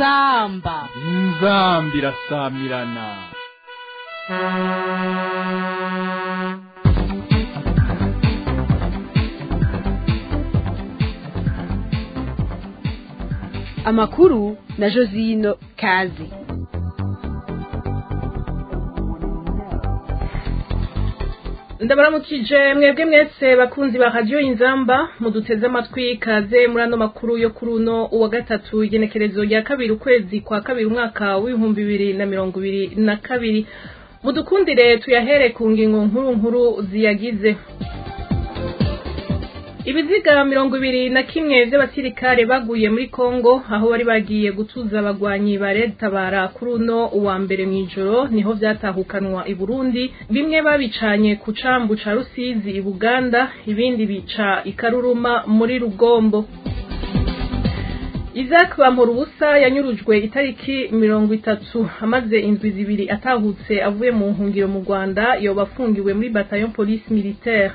inzamba inzambi irasamirana amakuru na josino kazi ndabaramukije mwebwe mwese bakunzi ba radiyo inzamba muduteze amatwi kaze muri ano makuru yo kuri uno uwa gatatu igenekerezo rya kabiri ukwezi kwa kabiri umwaka w'ibihumbi bibiri na mirongo ibiri na kabiri mudukundire tuyahere ku ngingo nkuru nkuru ziyagize ibiziga mirongo ibiri na kimwe vy'abasirikare baguye muri Kongo aho bari bagiye gutuza abagwanyi ba Tabara kuri uno uwa mbere mw'ijoro niho vyatahukanwa i Burundi bimwe babicanye ku cambu ca Rusizi i Buganda ibindi bica i Karuruma muri Rugombo Isaac Bamurubusa yanyurujwe itariki mirongo itatu amaze indwi zibiri atahutse avuye mu nkungiro mu Rwanda yoba afungiwe muri bataillon police militaire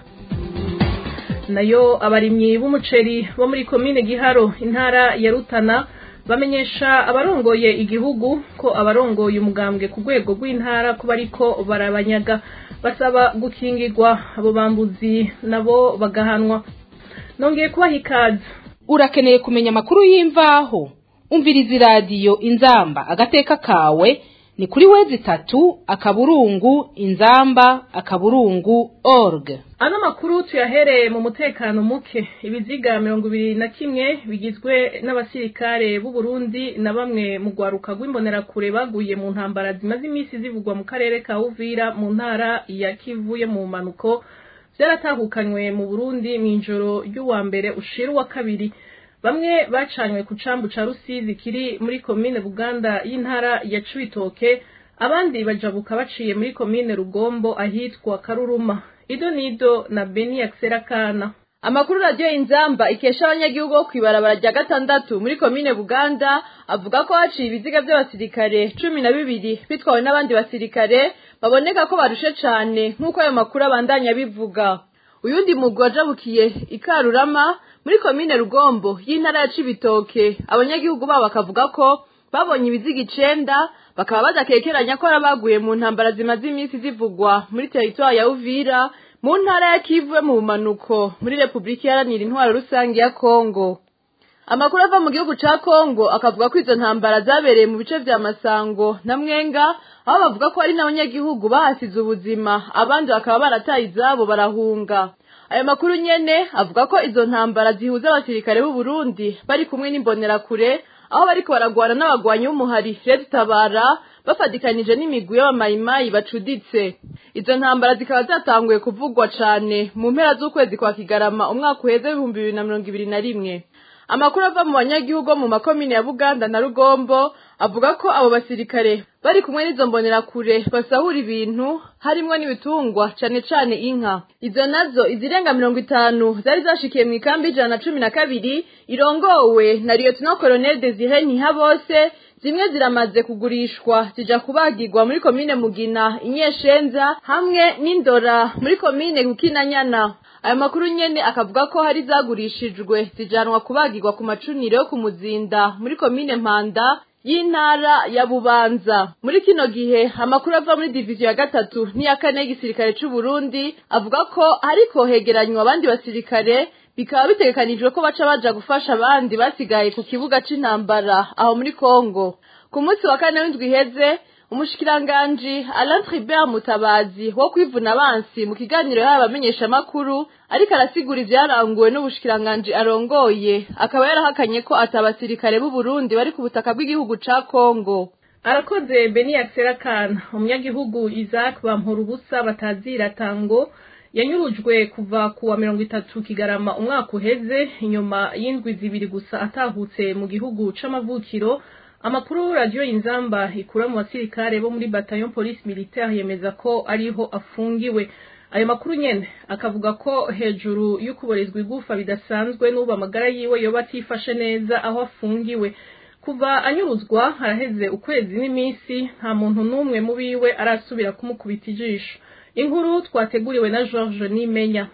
nayo abarimyi b'umuceri bo muri komine Giharo intara ya Rutana bamenyesha abarongoye igihugu ko abarongoye umugambwe ku rwego rw'intara kuba ariko barabanyaga basaba gukingirwa abo bambuzi nabo bagahanwa nongeye kubaha ikaze urakeneye kumenya amakuru y'imvaho umviriza iradiyo inzamba agateka kawe ni kuri wezi itatu akaburungu inzamba akaburungu org ano makuru tuyahereye mu mutekano muke ibiziga mirongo ibiri na kimwe bigizwe n'abasirikare b'u Burundi na bamwe mu rwaruka rw'imbonerakure baguye mu ntambara zimaze iminsi zivugwa mu karere ka Uvira mu ntara ya Kivu yo mu manuko vyaratahukanywe mu Burundi mw'ijoro ry'uwa mbere ushira uwa kabiri bamwe bacanywe ku cambu ca Rusizi kiri muri komine Buganda y'intara ya Cibitoke abandi bajabuka baciye muri komine Rugombo ahitwa Karuruma Ido Nido na Beni Akserakana Amakuru radio inzamba ikesha abanyagihugu bo kwibarabara rya gatandatu muri komine Buganda avuga ko haciye ibiziga by'abasirikare cumi na bibiri bitwawe n'abandi basirikare baboneka ko barushe cane nk'uko ayo makuru abandanya bivuga uyundi mugwi wajabukiye ikarurama muri komine Rugombo y'intara ya Cibitoke abanyagihugu babo bakavuga ko babonye ibiziga icenda bakaba badakekeranya ko arabaguye mu ntambara zimaze iminsi zivugwa muri teritwari ya Uvira mu ntara ya Kivu mu bumanuko muri Republika Iharanira Intwaro Rusange ya Kongo Amakuru ava mu gihugu ca Kongo akavuga ko izo ntambara zabereye mu bice vya Masango na Mwenga aho bavuga ko hari n'abanyagihugu bahasize ubuzima abandi bakaba barataye izabo barahunga Ayo makuru nyene avuga ko izo ntambara zihuza abasirikare b'u Burundi bari kumwe n'imbonerakure aho bariko baragwana n'abagwanyi b'umuhari Red Tabara bafadikanije n'imigwi y'abamayimayi bacuditse izo ntambara zikaba zatanguye kuvugwa cane mu mpera z'ukwezi kwa Kigarama umwaka uheze w'ibihumbi bibiri na mirongo ibiri na rimwe amakuru ava mu banyagihugu mu makomine ya Buganda na Rugombo avuga ko abo basirikare bari kumwe n'izo mbonerakure basahura ibintu harimwo n'ibitungwa cane cane inka izo nazo izirenga mirongo itanu zari zashikiye mu ikambi ijana na cumi na kabiri irongowe na Lieutenant Colonel Desire Ntihabose zimwe ziramaze kugurishwa zija kubagirwa muri komine Mugina Inyeshenza hamwe n'Indora muri komine Bukinanyana ayo makuru nyene akavuga ko hari zagurishijwe zijanwa kubagirwa ku macuniro yo ku muzinda muri komine Mpanda y'intara ya Bubanza muri kino gihe amakuru ava muri diviziyo ya gatatu n'iya kane y'igisirikare c'u Burundi avuga ko hariko hegeranywa abandi basirikare bikaba bitegekanijwe ko baca baja gufasha abandi basigaye ku kibuga c'intambara aho muri Kongo ku munsi wa kane w'indwi iheze umushikiranganji Alain Tribert Mutabazi wo kwivuna abansi mu kiganiro yahaye abamenyeshamakuru ariko arasigura ivyaranguwe n'ubushikiranganji arongoye akaba yarahakanye ko atabasirikare b'u Burundi bari ku butaka bw'igihugu ca Kongo arakoze Beni Akserakana umunyagihugu Isaac Bampurubusa batazira tango yanyurujwe kuva kuwa mirongo itatu kigarama umwaka uheze inyuma y'indwi zibiri gusa atahutse mu gihugu c'amavukiro amakuru radiyo inzamba ikura mu basirikare bo muri bataillon police militaire yemeza ko ariho afungiwe ayo makuru nyene akavuga ko hejuru y'ukuborezwa igufa bidasanzwe n'ubu amagara yiwe yoba atifashe neza aho afungiwe kuva anyuruzwa haraheze ukwezi n'iminsi nta muntu n'umwe mu biwe arasubira kumukubita ijisho inkuru twateguriwe na George Nimenya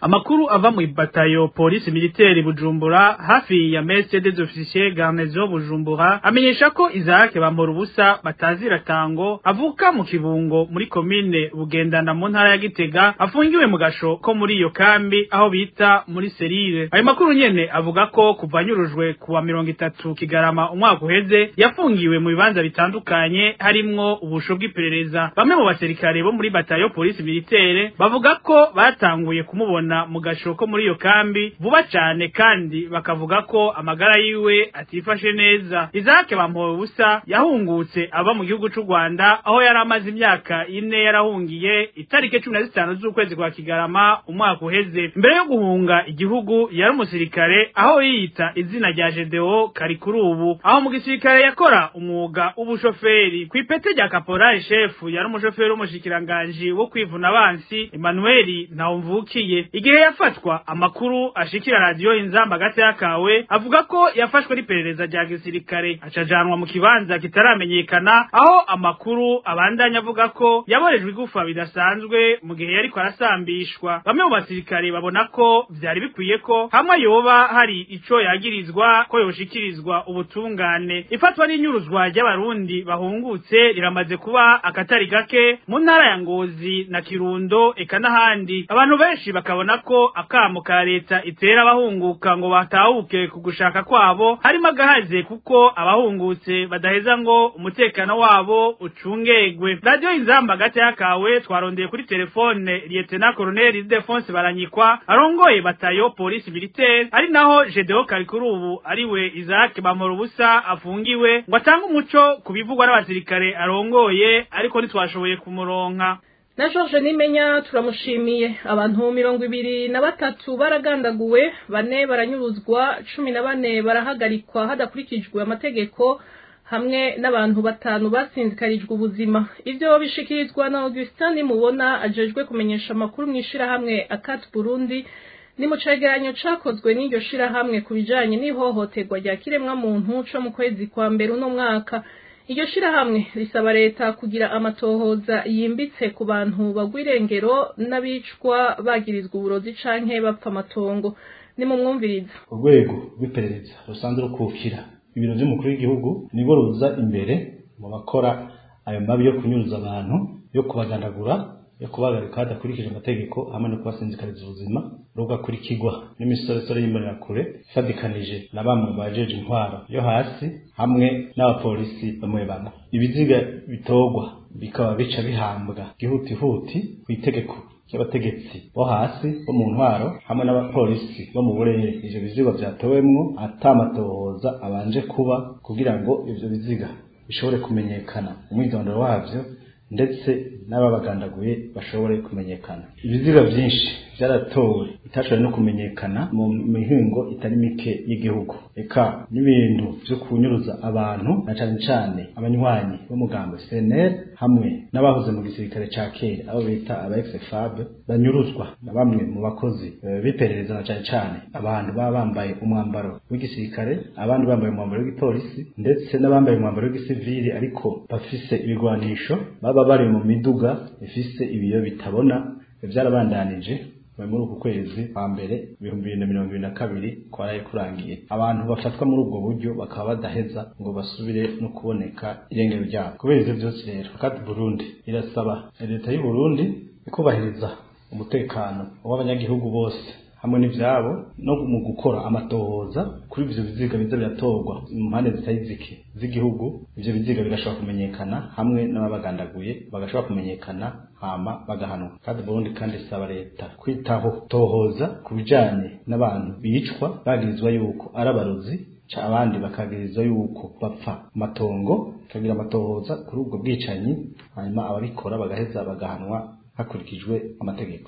amakuru ava mu batayo polisi militaire bujumbura hafi ya messe des officiers garnison bujumbura amenyesha ko Isaac bambora ubusa batazira tango avuka mu kibungo muri komine bugendana mu ntara ya Gitega afungiwe mu gasho ko muri iyo kambi aho bita muri serire ayo makuru nyene avuga ko kuva nyurujwe kuwa mirongo itatu kigarama umwaka uheze yafungiwe mu bibanza bitandukanye harimwo ubusho bw'iperereza bamwe mu basirikare bo muri batayo polisi militaire bavuga ko batanguye kumubona mu gasho ko muri iyo kambi vuba cyane kandi bakavuga ko amagara yiwe atifashe neza Isaac bampowe ubusa yahungutse aba mu gihugu c'u Rwanda aho yari amaze imyaka ine yarahungiye itarike cumi na zitanu z'ukwezi kwa Kigarama umwaka uheze mbere yo guhunga igihugu yari umusirikare aho yiyita izina rya Gedeo kari kuri ubu aho mu gisirikare yakora umwuga w'ubushoferi ku ipete rya caporal chef yari umushoferi w'umushikiranganji wo kwivuna abansi Emmanuel Ntawumvukiye igihe yafatwa amakuru ashikira radio inzamba gati yakawe avuga ko yafashwe n'iperereza rya gisirikare acajanwa mu kibanza kitaramenyekana aho amakuru abandanya avuga ko yaborejwe igufa bidasanzwe mu gihe yariko arasambishwa bamwe mu basirikare babona ko vyari bikwiye ko hamwe yoba hari ico yagirizwa ko yoshikirizwa ubutungane ifatwa n'inyuruzwa ry'abarundi bahungutse riramaze kuba akatari gake mu ntara ya Ngozi na Kirundo eka n'ahandi abantu benshi bakabona ko akamo ka leta itera abahunguka ngo batahuke ku gushaka kwabo harimo agahaze kuko abahungutse badaheza ngo umutekano wabo ucungegwe radio inzamba gati yakawe twarondeye kuri telefone lieutenant colonel Defonse Baranyikwa arongoye batayo polisi militaire ari naho Gedeo Karikuru ubu ariwe Isaac Bamoro busa afungiwe ngo atange umuco kubivugwa n'abasirikare arongoye ariko ntitwashoboye kumuronka na George Nimenya turamushimiye abantu mirongo ibiri na batatu baragandaguwe bane baranyuruzwa cumi na bane barahagarikwa hadakurikijwe amategeko hamwe n'abantu batanu basinzikarijwe ubuzima ivyo bishikirizwa na Augustin mubona ajejwe kumenyesha amakuru mu ishirahamwe Akat Burundi ni mu cegeranyo cakozwe n'iryo shirahamwe ku bijanye n'ihohoterwa rya kiremwa muntu co mu kwezi kwa mbere uno mwaka iryo shirahamwe risaba leta kugira amatohoza yimbitse ku bantu bagwa irengero n'abicwa bagirizwa uburozi canke bapfa amatongo ni mu mwumviriza urwego rw'iperereza rusanzwe rukukira ibiro by'umukuru w'igihugu nibwo ruza imbere mu bakora ayo mabi yo kunyuruza abantu yo kubagandagura yo kubagarika hadakurikije amategeko hamwe no kubasinzikariza ubuzima rugakurikirwa n'imisoresore y'imbonerakure ifadikanije na bamwe bajeje intwaro yo hasi hamwe n'abapolisi bamwe bamwe ibiziga bitorwa bikaba bica bihambwa gihutihuti ku itegeko ry'abategetsi bo hasi bo mu ntwaro hamwe n'abapolisi bo mu burere ivyo biziga vyatowemwo atamatohoza abanje kuba kugira ngo ivyo biziga bishobore kumenyekana umwidondoro wavyo ndetse n'ababagandaguye bashobore kumenyekana ibiziga byinshi byaratowe bitashoboye no kumenyekana mu mihingo itari mike y'igihugu eka n'ibintu byo kunyuruza abantu na cane cane abanywanyi b'umugambo CNL hamwe n'abahoze mu gisirikare ca kera abo bita aba ex-FAB banyuruzwa na bamwe mu bakozi biperereza na cane cane abantu baba bambaye umwambaro w'igisirikare abandi bambaye umwambaro w'igipolisi ndetse n'abambaye umwambaro w'igisivili ariko bafise ibigwanisho baba bari mu miduga ifise ibiyo bitabona vyarabandanije muri uku kwezi kwa mbere ibihumbi bibiri na mirongo ibiri na kabiri kwaraye kurangiye abantu bafatwa muri ubwo buryo bakaba badaheza ngo basubire no kuboneka irengero ryabo kubera ivyo vyose rero kandi burundi irasaba leta y'u burundi ikubahiriza umutekano w'abanyagihugu bose hamwe n'ivyabo no mu gukora amatohoza kuri ivyo biziga biza biratorwa mu mpande zitari zike z'igihugu ivyo biziga bigashobora kumenyekana hamwe n'ababagandaguye bagashobora kumenyekana hama bagahanwa kandi Burundi kandi isaba leta kwitaho tohoza ku bijanye n'abantu bicwa bagirizwa yuko ari abarozi abandi bakagirizwa yuko bapfa amatongo kagira amatohoza kuri ubwo bwicanyi hanyuma ababikora bagaheza bagahanwa hakurikijwe amategeko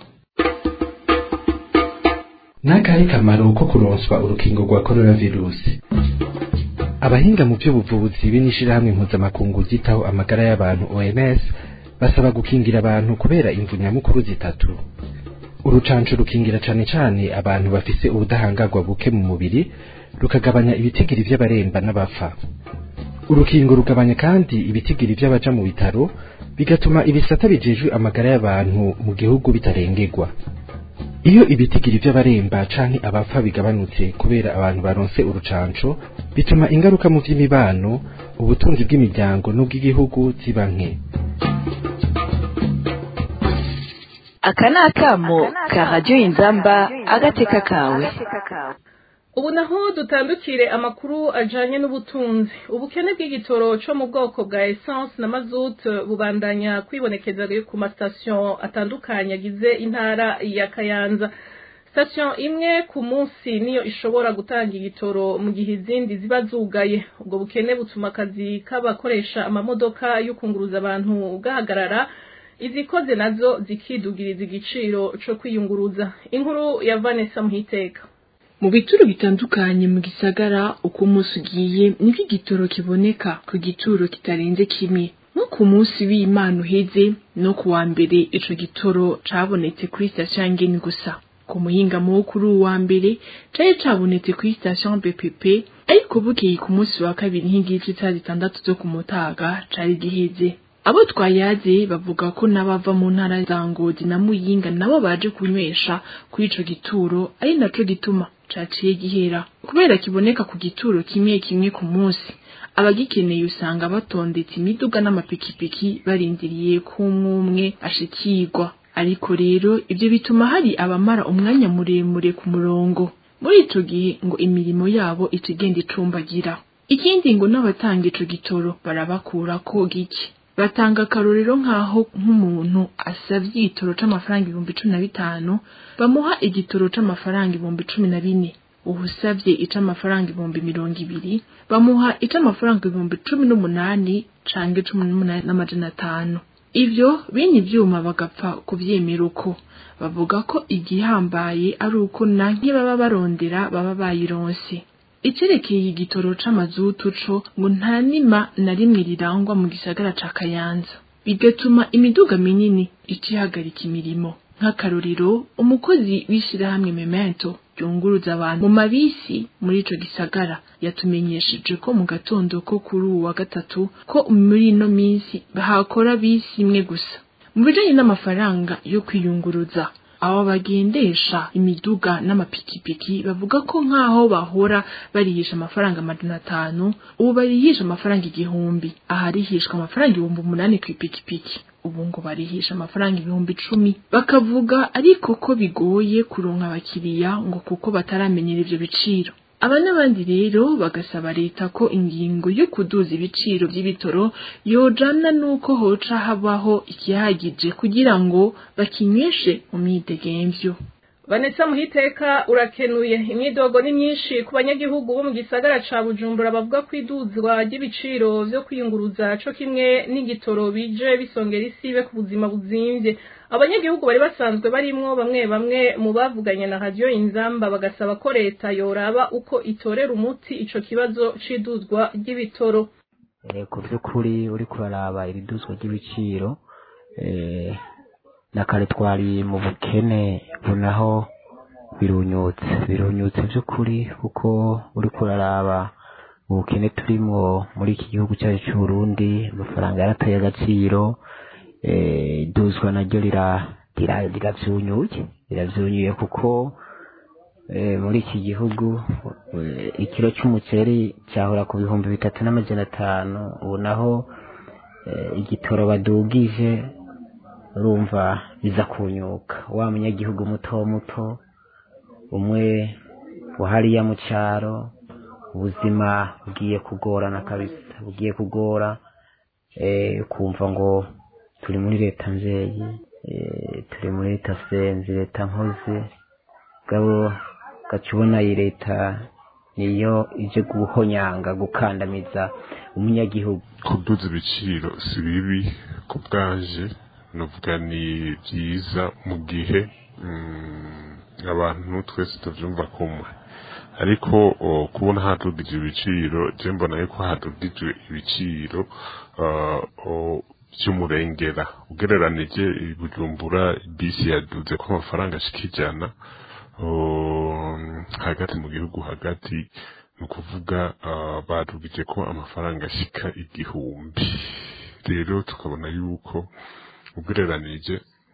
n'akahe kamaro ko kuronswa urukingo rwa coronavirusi abahinga mu by'ubuvuzi b'inishirahamwe mpuzamakungu ryitaho amagara y'abantu OMS basaba gukingira abantu kubera imvu nyamukuru zitatu urucanco rukingira cane cane abantu bafise ubudahangarwa buke mu mubiri rukagabanya ibitigiri vy'abaremba n'abapfa urukingo rugabanya kandi ibitigiri vy'abaja mu bitaro bigatuma ibisata bijejwe amagara y'abantu mu gihugu bitarengerwa iyo ibitigiri by'abaremba canke abapfa bigabanutse kubera abantu baronse urucanco bituma ingaruka mu by'imibano ubutunzi bw'imiryango n'ubw'igihugu ziba nke aka ni akamo ka radiyo inzamba agateka kawe ubu naho dutandukire amakuru ajanye n'ubutunzi ubukene bw'igitoro co mu bwoko bwa essence na mazutu bubandanya kwibonekeza ku masitasiyo atandukanye agize intara ya kayanza sitasiyo imwe ku munsi niyo ishobora gutanga igitoro mu gihe izindi ziba zugaye ubwo bukene butuma akazi k'abakoresha amamodoka yo kunguruza abantu gahagarara izikoze nazo zikidugiriza igiciro co kwiyunguruza inkuru ya vanessa muhiteka mu bituro bitandukanye mu gisagara uko umunsi ugiye nibwo igitoro kiboneka ku gituro kitarenze kimwe nko ku munsi w'imana uheze no ku wa mbere ico gitoro cabonetse kuri sitasiyo ngeni gusa ku muhingamo wo kuri uwa mbere cari cabonetse kuri sitasiyo bpp ariko bukeye ku munsi wa kabiri nk'igice cya zitandatu zo ku mutaga cari giheze abo twayaze bavuga ko n'abava mu ntara za ngozi na muyinga nabo baje kunywesha kuri ico gituro ari naco gituma caciye gihera kubera kiboneka ku gituro kimwe kimwe ku munsi abagikeneye usanga batondetse imiduga n'amapikipiki barindiriye ko umwe ashikirwa ariko rero ivyo bituma hari abamara umwanya muremure ku murongo muri ico gihe ngo imirimo yabo ica igenda icumbagira ikindi ngo n'abatanga ico gitoro barabakura ko gike batanga akarorero nk'aho nk'umuntu asavye igitoro c'amafaranga ibihumbi cumi na bitanu bamuha igitoro c'amafaranga ibihumbi cumi na bine uhusavye ic'amafaranga ibihumbi mirongo ibiri bamuha ic'amafaranga ibihumbi cumi n'umunani canke cumi n'umunani n'amajana atanu ivyo bene ivyuma bagapfa kuvyemera uko bavuga ko igihambaye ari uko na nk'ibaba barondera baba bayironse icerekeye igitoro c'amazutu co ngo nta nima na rimwe rirangwa mu gisagara ca kayanza bigatuma imiduga minini icihagarika imirimo nk'akarorero umukozi w'ishirahamwe memento ryunguruza abantu mu mabisi muri ico gisagara yatumenyesheje ko mu gatondo ko kuri uwa gatatu ko muri ino minsi bahakora bisi imwe gusa mu bijanye n'amafaranga yo kwiyunguruza abo bagendesha imiduga n'amapikipiki bavuga ko nk'aho bahora barihisha amafaranga amajana atanu ubu barihisha amafaranga igihumbi aharihishwa amafaranga ibihumbi umunani ku ipikipiki ubu ngo barihisha amafaranga ibihumbi icumi bakavuga ariko ko bigoye kuronka abakiriya ngo kuko bataramenyera ivyo biciro aba n'abandi rero bagasaba leta ko ingingo yo kuduza ibiciro by'ibitoro yojana n'uko hoca habaho ikihagije kugira ngo bakinyweshe mu myidegemvyo vanessa muhiteka urakenuye imyidogo ni myinshi ku banyagihugu bo mu gisagara ca bujumbura bavuga ko iduzwa ry'ibiciro vyo kwiyunguruza co kimwe n'igitoro bije bisongera isibe ku buzima buzimvye abanyagihugu bari basanzwe barimwo bamwe bamwe mu bavuganye na radiyo inzamba bagasaba ko leta yoraba uko itorera umuti ico kibazo c'iduzwa ry'ibitoro ku by'ukuri uri kuraraba iri duzwa ry'ibiciro na kare twari mu bukene bunaho birunyutse birunyutse by'ukuri kuko uri kuraraba ubukene turimo muri iki gihugu cyacu cy'u Burundi amafaranga yarateye agaciro iduzwa naryo rirabyunyuye rirabyunyuye kuko muri iki gihugu ikiro cy'umuceri cyahora ku bihumbi bitatu n'amajana atanu ubu naho igitoro badugije urumva biza kunyuka wa munyagihugu muto muto umwe wahariya mu cyaro ubuzima bugiye kugorana kabisa bugiye kugora kumva ngo turi muri leta nzeyi turi muri leta senzi leta nkozi gabo gacubona iyi leta niyo ije guhonyanga gukandamiza umunyagihugu kuduza ibiciro si bibi ku bwanje nuvuga ni byiza mu gihe abantu twese tubyumva kumwe ariko kubona hadugije ibiciro je mbona yuko hadugije ibiciro by'umurengera ugereranije bujumbura bisi yaduze ko amafaranga ashika ijana hagati mu gihugu hagati ni ukuvuga badugije ko amafaranga ashika igihumbi rero tukabona yuko ugereranije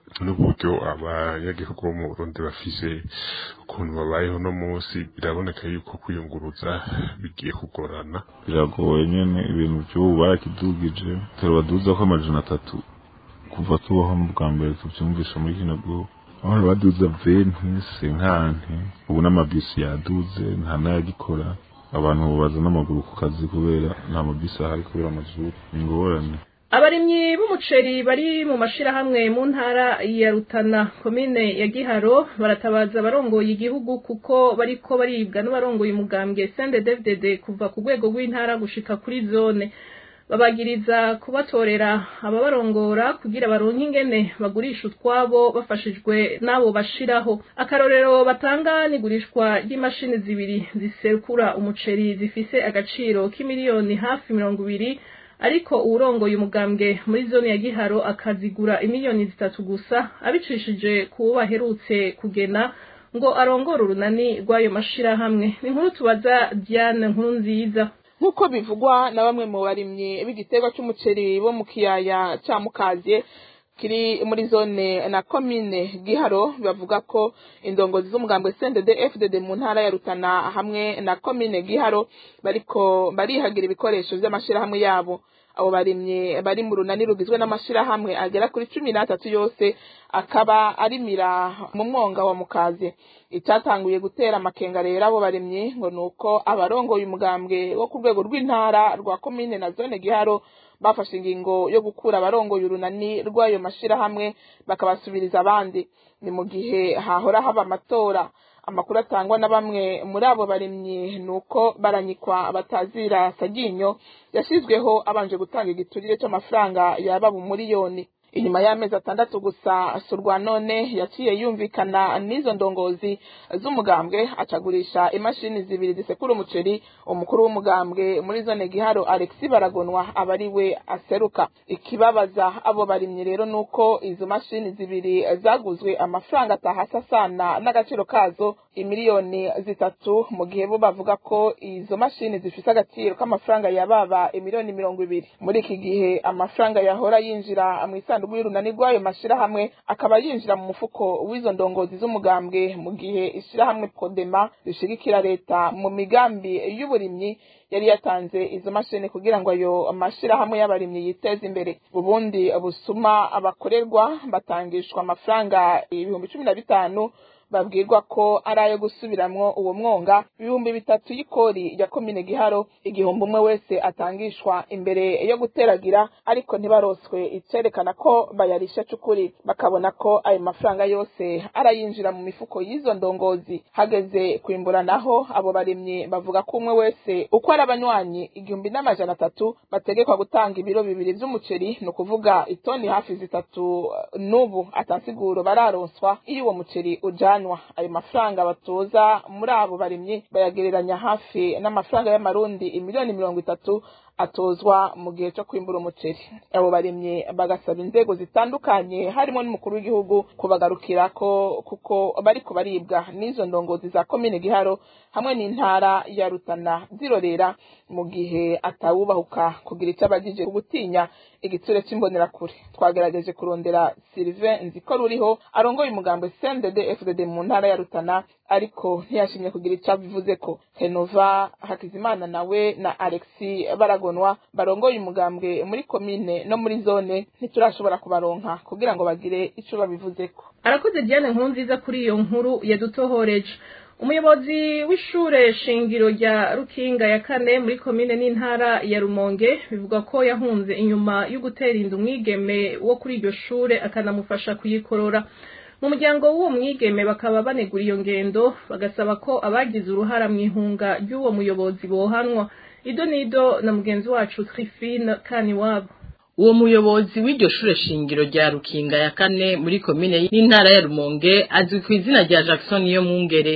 n'uburyo abanyagihugu bo mu Burundi bafise ukuntu babayeho no munsi biraboneka yuko kwiyunguruza bigiye kugorana biragoye nyene ibintu vy'ubu barakidugije turabaduza ko amajana atatu kuva tubaho mu bwa mbere tuvyumvisha muri kino gihugu aho baduza venti senkanti ubu n'amabisi yaduze nta n'ayagikora abantu baza n'amaguru ku kazi kubera nta mabisi ahari kubera amazuru ingorane abarimyi b'umuceri bari mu mashirahamwe mu ntara ya Rutana komine ya Giharo baratabaza abarongoye igihugu kuko bariko baribwa n'abarongoye umugambwe CNDD-FDD kuva ku rwego rw'intara gushika kuri zone babagiriza kubatorera ababarongora kugira baronke ingene bagurisha utwabo bafashijwe n'abo bashiraho akarorero batanga n'igurishwa ry'imashini zibiri zisekura umuceri zifise agaciro k'imiliyoni hafi mirongo ibiri ariko uwurongoye umugambwe muri zone ya Giharo akazigura imiliyoni zitatu gusa abicishije kuwo baherutse kugena ngo arongore urunani rw'ayo mashirahamwe ni nkuru tubaza Diane nkuru nziza nk'uko bivugwa na bamwe mu barimyi b'igiterwa c'umuceri bo mu kiyaya ca mukaziye kiri muri zone na komine giharo bavuga ko indongozi z'umugambwe CNDD FDD mu ntara ya Rutana hamwe na komine giharo bariko barihagira ibikoresho vy'amashirahamwe yabo abo barimye bari mu runani rugizwe n'amashirahamwe agera kuri cumi n'atatu yose akaba arimira mu mwonga wa mukaze icyatanguye gutera amakenga rero abo barimye ngo ni uko abarongoye umugambwe wo ku rwego rw'intara rwa komine na zone giharo bafashe ingingo yo gukura abarongoye urunani rw'ayo mashirahamwe bakabasubiriza abandi ni mu gihe hahora haba amatora amakuru atangwa na bamwe muri abo barimyi ni uko baranyikwa batazira saginyo yashyizweho abanje gutanga igiturire cy'amafaranga yaba mu miliyoni inyuma y'amezi atandatu gusa surwa none yaciye yumvikana n'izo ndongozi z'umugambwe acagurisha imashini zibiri zisekura umuceri umukuru w'umugambwe muri zone giharo alexi baragonwa aba ari we aseruka ikibabaza abo barimyi rero ni uko izo mashini zibiri zaguzwe amafaranga atahasa sana n'agaciro kazo imiliyoni zitatu mu gihe bo bavuga ko izo mashini zifise agaciro k'amafaranga yababa imiliyoni mirongo ibiri muri iki gihe amafaranga yahora yinjira mu isanduku y'urunani rw'ayo mashirahamwe akaba yinjira mu mufuko w'izo ndongozi z'umugambwe mu gihe ishirahamwe podema rishigikira leta mu migambi y'uburimyi yari yatanze izo mashini kugira ngo ayo mashirahamwe y'abarimyi yiteze imbere ubundi busuma abakorerwa batangishwa amafaranga ibihumbi cumi na bitanu babwirwa ko ari ayo gusubiramwo uwo mwonga ibihumbi bitatu y'ikori ya komine giharo igihumbi umwe wese atangishwa imbere yo guteragira ariko ntibaroswe icerekana ko bayarisha c'ukuri bakabona ko ayo mafaranga yose arayinjira mu mifuko y'izo ndongozi hageze kwimbura naho abo barimyi bavuga ko umwe wese uko ari abanywanyi igihumbi n'amajana atatu bategekwa gutanga ibiro bibiri vy'umuceri ni ukuvuga itoni hafi zitatu n'ubu atansiguro bararonswa iyo uwo muceri uja bajanwa ayo mafaranga batoza muri abo barimyi bayagereranya hafi n'amafaranga y'amarundi imiliyoni mirongo itatu atozwa mu gihe cyo kwimbura umuceri abo barimyi bagasaba inzego zitandukanye harimo n'umukuru w'igihugu kubagarukira ko kuko bariko baribwa n'izo ndongozi za komine giharo hamwe n'intara ya rutana zirorera mu gihe atawubahuka kugira icyo abagije gutinya igitsure c'imbonerakure twagerageje kurondera Sylvain nziko ruriho arongoye umugambwe CNDD FDD mu ntara ya Rutana ariko ntiyashimye kugira icyo abivuze ko Henova Hakizimana nawe na Alexi Baragonwa barongoye umugambwe muri komine no muri zone ntiturashobora kubaronka kugira ngo bagire ico babivuzeko arakoze Diane nkuru nziza kuri iyo nkuru yadutohoreje umuyobozi w'ishure shingiro rya rukinga ya kane muri komine n'intara ya rumonge bivuga ko yahunze inyuma yo gutera inda umwigeme wo kuri iryo shure akanamufasha kuyikorora mu muryango w'uwo mwigeme bakaba banegura iyo ngendo bagasaba ko abagize uruhara mu ihunga ry'uwo muyobozi bohanwa ido nido na mugenzi wacu trifine kaniwabo uwo muyobozi w'iryo shure shingiro rya rukinga ya kane muri komine n'intara ya rumonge azwi ku izina rya jackson yo mwungere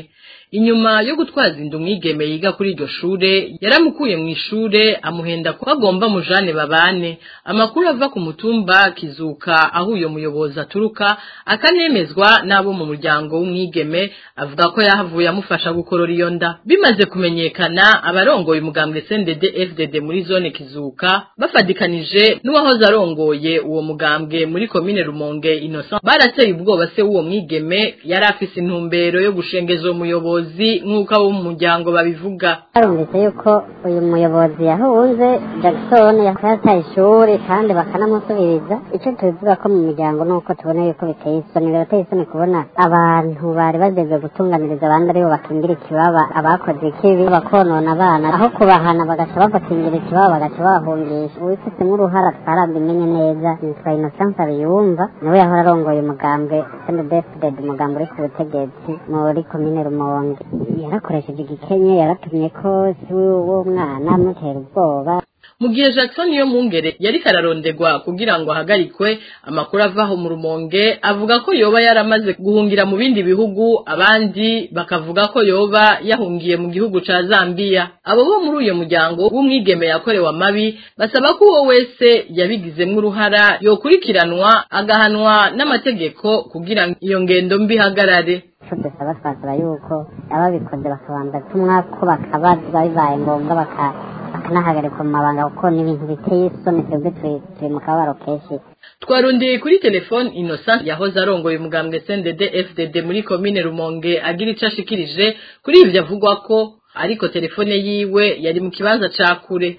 inyuma yo gutwaza inda umwigeme yiga kuri iryo shure yaramukuye mu ishure amuhenda ko agomba mujane babane amakuru ava ku mutumba kizuka aho uyo muyobozi aturuka akanemezwa n'abo mu muryango w'umwigeme avuga ko yahavuye amufasha gukorora iyo nda bimaze kumenyekana abarongoye umugambwe CNDD FDD muri zone kizuka bafadikanije n'uwahoze arongoye uwo mugambwe muri komine Rumonge Innocent barateye ubwoba se w'uwo mwigeme yari afise intumbero yo gushengeza uwo muyobozi nk'uko abo mu muryango babivuga barumvise yuko uyu muyobozi yahunze Jackson yataye ishuri kandi bakanamusubiriza icyo tubivuga ko mu miryango ni uko tubona yuko biteye isoni birateye isoni kubona abantu bari bageze gutunganiriza abandi aribo bakingira ikibaba abakoze ikibi bakonona abana aho kubahana bagaca babakingira ikibaba bagaca babahungisha uwifitemo uruhara twarabimenye neza nitwa Innocence Abiyumva niwe yahora arongoye umugambwe CNDD-FDD umugambwe uri ku butegetsi muri komine Rumonge yarakoresheje igikenye yaratumye ko si wo mwana amutera ubwoba mu gihe Jackson yo mungere yari kararondegwa kugira ngo ahagarikwe amakuru avaho mu rumonge avuga ko yoba yaramaze guhungira mu bindi bihugu abandi bakavuga ko yoba yahungiye mu gihugu ca Zambia abo bo muri uyo muryango w'umwigeme yakorewe amabi basaba ko uwo wese yabigizemwo uruhara yokurikiranwa agahanwa n'amategeko kugira ngo iyo ngendo mbi ihagarare icyo dusaba twasaba yuko ababikoze bakabanza tumwa ko bakabazwa bibaye ngombwa baka bakanahagarikwa mu mabanga kuko ni ibintu biteye isoni twebwe turi mu kabaro kenshi twarondeye kuri telefone innocent yahoze arongoye umugambwe CNDD FDD muri komine Rumonge agira ico ashikirije kuri ivyo avugwa ko ariko telefone yiwe yari mu kibanza ca kure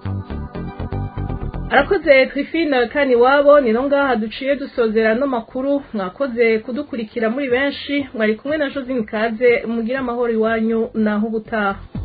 arakoze twifina kani wabo ni no ngaha duciye dusozera no makuru mwakoze kudukurikira muri benshi mwari kumwe na Josine Kaze mugira amahoro iwanyu naho ubutaha